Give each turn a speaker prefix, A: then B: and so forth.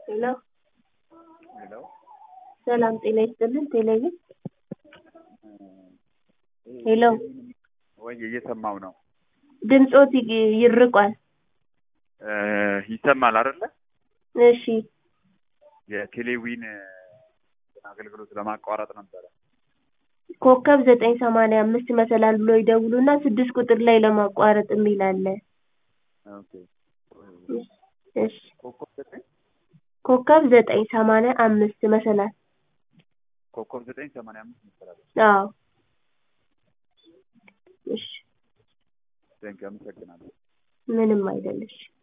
A: ሄሎ
B: ሄሎ
A: ሰላም ጤና ይስጥልን ቴሌቪዥን ሄሎ
B: ወይ እየሰማው ነው
A: ድምፆት ይ- ይርቋል
B: እ ይሰማል አይደለ?
A: እሺ
B: የቴሌዊን አገልግሎት ለማቋረጥ ነበረ።
A: ኮከብ ዘጠኝ ሰማንያ አምስት መሰላል ብሎ ይደውሉና ስድስት ቁጥር ላይ ለማቋረጥ የሚል አለ
B: ኦኬ
A: እሺ
B: ኮከብ ዘጠኝ
A: ኮከብ ዘጠኝ ሰማንያ አምስት መሰላል
B: ኮከብ ዘጠኝ ሰማንያ አምስት መሰላል።
A: አዎ እሺ
B: ቴንክ አመሰግናለሁ።
A: ምንም አይደለሽ